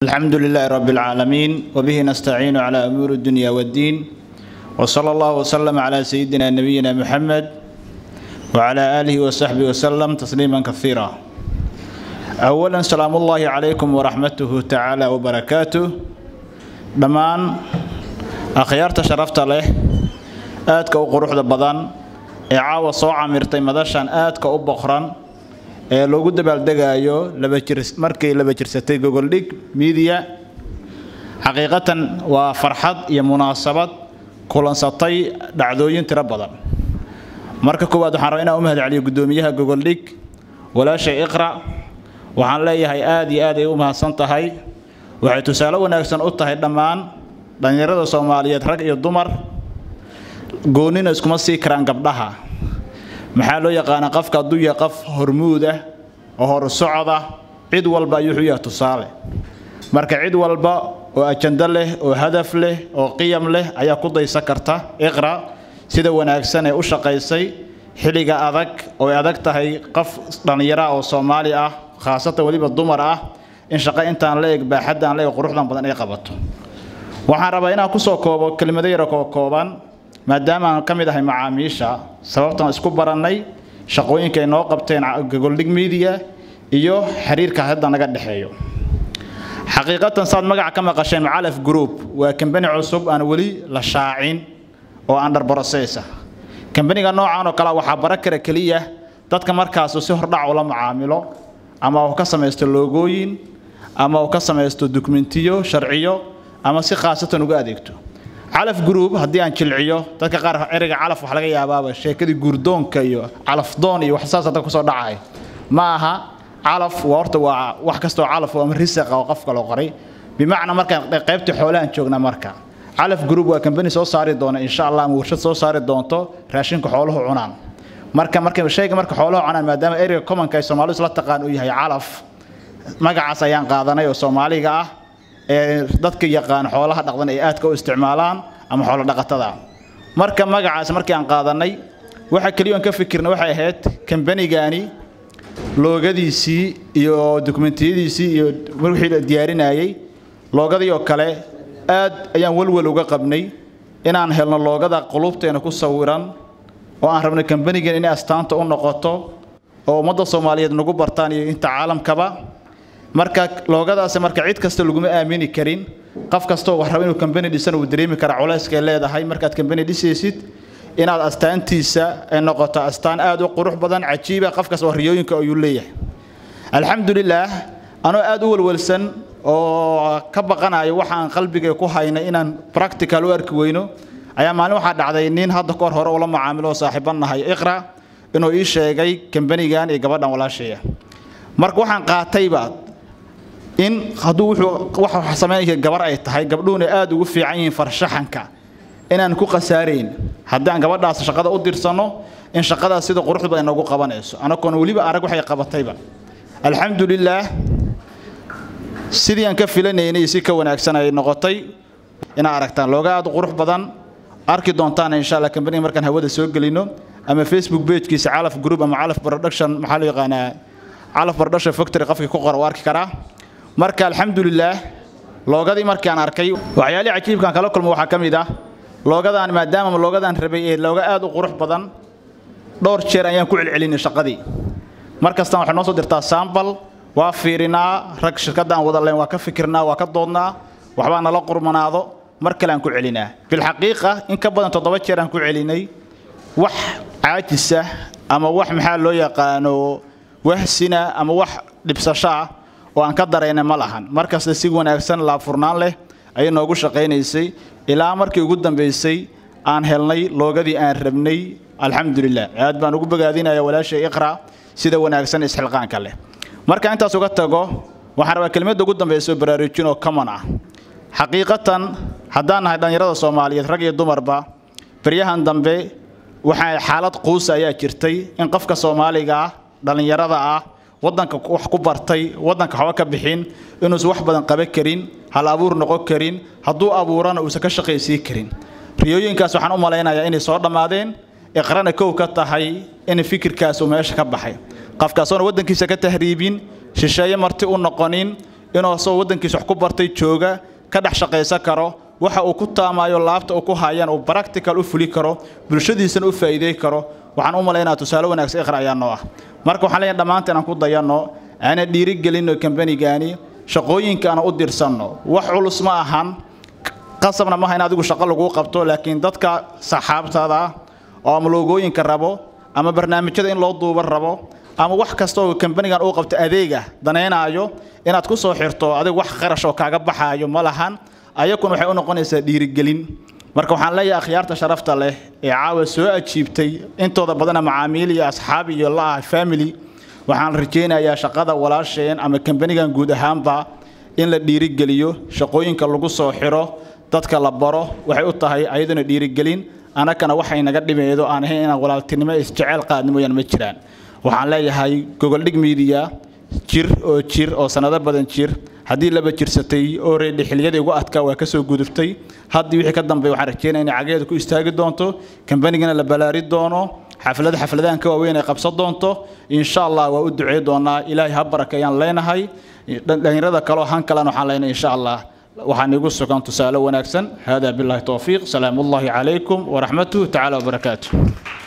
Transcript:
الحمد لله رب العالمين وبه نستعين على أمور الدنيا والدين وصلى الله وسلم على سيدنا نبينا محمد وعلى آله وصحبه وسلم تسليما كثيرا أولا سلام الله عليكم ورحمته تعالى وبركاته دمان أخيارت شرفت له آدك وقروح بدن إعاوة صوعة مرتي مدشان آدك وبخران ee loogu dabaaldegaayo markii laba jirsatay gogoldhig miidiya xaqiiqatan waa farxad iyo munaasabad kulansatay dhacdooyin tiro badan marka koowaad waxaan rabaa inaan u mahad celiyo guddoomiyaha gogoldhig walaashay iqra waxaan leeyahay aad iyo aad ay u mahadsan tahay waxay tusaale wanaagsan u tahay dhammaan dhallinyarada soomaaliyeed rag iyo dumar goonnina iskuma sii karaan gabdhaha maxaa loo yaqaanaa qofka hadduu yahay qof hormuud ah oo hor socda cid walba ayuu wuxuu yahay tusaale marka cid walba oo ajando leh oo hadaf leh oo qiyam leh ayaa ku daysan karta iqra sida wanaagsan ee u shaqaysay xilliga adag oo ay adag tahay qof dhallinyara oo soomaali ah khaasatan weliba dumar ah in shaqo intaan la eg baaxaddaan la eg quruxdan badan ay qabato waxaan rabaa inaan kusoo koobo kelimado yaro koo kooban maadaama aan ka mid ahay macaamiisha sababtaan isku barannay shaqooyinka ay noo qabteen gogoldhig media iyo xiriirka hadda naga dhexeeyo xaqiiqatan saad magaca ka maqasheen macalaf group waa kambani cusub aan weli la shaacin oo under process ah kambaniga noocan oo kale waxaa bara kara keliya dadka markaas si hordhac ula macaamilo ama uu ka samaysto loogooyin ama uu ka samaysto dokumentiyo sharciyo ama si khaasatan uga adeegto calaf group haddii aan jilciyo dadka qaar ereyga calaf waxa laga yaabaaba sheekadii guurdoonka iyo calafdoon iyo wax saas hadda kusoo dhacay ma aha calaf waa horta waa wax kastoo calaf ama risaqa oo qofka loo qoray bimacnaa markaan qaybta xoolahan joogna marka calaf group waa kambani soo saari doona insha allah ama warshad soo saari doonto raashinka xooluhu cunaan marka marka shayga marka xooluhu cunaan maadaama ereyga commonka ay soomaalidu isla taqaan uu yahay calaf magacaas ayaan qaadanay oo soomaaliga ah ee dadka yaqaan xoolaha dhaqdan ay aadka u isticmaalaan ama xoolo dhaqatada marka magacaas markii aan qaadanay waxa kaliya aan ka fikirna waxay ahayd kambanigani loogadiisii iyo dokumentiyadiisii iyo wixii la diyaarinayay loogadii oo kale aad ayaan walwal uga qabnay inaan helno loogada qulubteena ku sawiran oo aan rabnay kambanigan inay astaanta u noqoto oo ummadda soomaaliyeed nagu bartaan iyo inta caalamkaba marka loogadaasi marka cid kasta laguma aamini karin qof kastoo wax raba inuu kambani dhisan uu dareemi kara culayska ay leedahay markaad kambani dhisaysid inaad astaantiisa ay noqoto astaan aad u qurux badan cajiiba qof kasta oo riyooyinka ayuu leeyahay alxamdulilaah anoo aad u walwalsan oo ka baqanayo waxaan qalbiga ku haynay inaan practical u arki weyno ayaa maalin waxaa dhacday nin hadda kahor hore ula macaamilo oo saaxiiban nahay iqra inuu ii sheegay kambanigan iyo gabadhan walaashaya marka waxaan qaatayba in hadduu wuxuu wax samaynaya gabar ay tahay gabdhuhuna aad ugu fiican yihiin farshaxanka inaan ku khasaarayn haddii aan gabadhaas shaqada u dirsanno in shaqadaas sida quruxda badan noogu qabanayso anagoona weliba arag waxay qabatayba alxamdulilaah sidii aan ka filanaynay si ka wanaagsan ay noqotay inaa aragtaan looga aad u qurux badan arki doontaan insha allah kambaniga markaan hawada soo gelino ama facebook pagekiisa calaf group ama calaf production maxaa loo yaqaanaa calaf production factory qofkii ku qora u arki karaa marka alxamdulilaah loogadii markaan arkay waxyaalihii cajiibkaan kala kulmo waxaa ka mid ah loogadaan maadaama loogadaan rabay ee looga aad u qurux badan dhowr jeer ayaan ku celcelinay shaqadii mar kastaan waxay noo soo dirtaa saambal waa fiirinaa rag shirkadda aan wada layn waa ka fikirnaa waa ka doodnaa waxbaa nala qurmanaado mar kale aan ku celinaa bilxaqiiqa in ka badan toddoba jeer aan ku celinay wax caajisa ama wax maxaa loo yaqaano wahsina ama wax dhibsasho ah oo aan ka daraynay ma lahan markasta si wanaagsan laabfurnaan leh ayay noogu shaqaynaysay ilaa markii ugu dambaysay aan helnay loogadii aan rabnay alxamdulilah aad baan ugu bogaadinaya walaashay iqra sida wanaagsan isxilqaanka leh marka intaas uga tago waxaan rabaa kelimadda ugu dambayso baraarujin oo common ah xaqiiqatan haddaan nahay dhallinyarada soomaaliyeed rag iyo dumarba baryahan dambe waxaa xaalad quusa ayaa jirtay in qofka soomaaliga ah dhallinyarada ah waddanka wax ku bartay waddanka waxba ka bixin inuusan wax badan qaban karin hal abuur noqon karin hadduu abuurana uusan ka shaqaysii karin riyooyinkaas waxaan u malaynayaa inay soo dhammaadeen iqrana kow ka tahay in fikirkaas uu meesha ka baxay qofkaasoona waddankiisa ka tahriibin shisheeye marti u noqonin inuu asagoo waddankiisa wax ku bartay jooga ka dhex shaqaysan karo waxa uu ku taamayo laabta uu ku hayaan uu practical u fuli karo bulshadiisana u faa'iiday karo waxaan u malaynaa tusaale wanaagsan iqra ayaa noo ah marka waxaan leeyahay dhammaanteen aan ku dayanno aana dhiirigelinno kambanigaani shaqooyinka aan u dirsanno wax culus ma ahan qasabna maaha in adigu shaqo laguu qabto laakiin dadka saxaabtada oo ama loogooyinka rabo ama barnaamijyada in loo duuban rabo ama wax kasta oo kambanigan uu qabto adeega danaynaayo inaad ku soo xirto adigu wax qarash oo kaaga baxaayo ma lahan ayakuna waxay u noqonaysaa dhiirigelin marka waxaan leeyahay akhyaarta sharafta leh ee caawa soo ajiibtay intooda badana macaamiil iyo asxaab iyo la-ah family waxaan rajaynayaa shaqada walaasheen ama kambanigan guud ahaanba in la dhiirigeliyo shaqooyinka lagu soo xiro dadka la baro waxay u tahay ayaduna dhiirigelin annagana waxay naga dhimaydo aan ahayn inaan walaaltinimo isjecel qaadni mooyaan ma jiraan waxaan leeyahay gogoldhig media jir oo jir oo sanado badan jir haddii laba jirsatay oo reedhi xiliyadii ugu adkaa waa kasoo gudubtay haddii wixii ka dambeey waxaan rajeynaya inay cageeda ku istaagi doonto kambanigana la ballaari doono xaflada xafladahan ka waaweyn ay qabsan doonto insha allah waa u ducey doonaa ilaahay ha barakeeyaan leenahay dhalinyarada kaleo han kalena waxaan leenahay insha allah waxaan igu sugan tusaale wanaagsan hada billahi towfiiq salaamu ullahi calaykum waraxmatuhu tacaala wabarakaatuh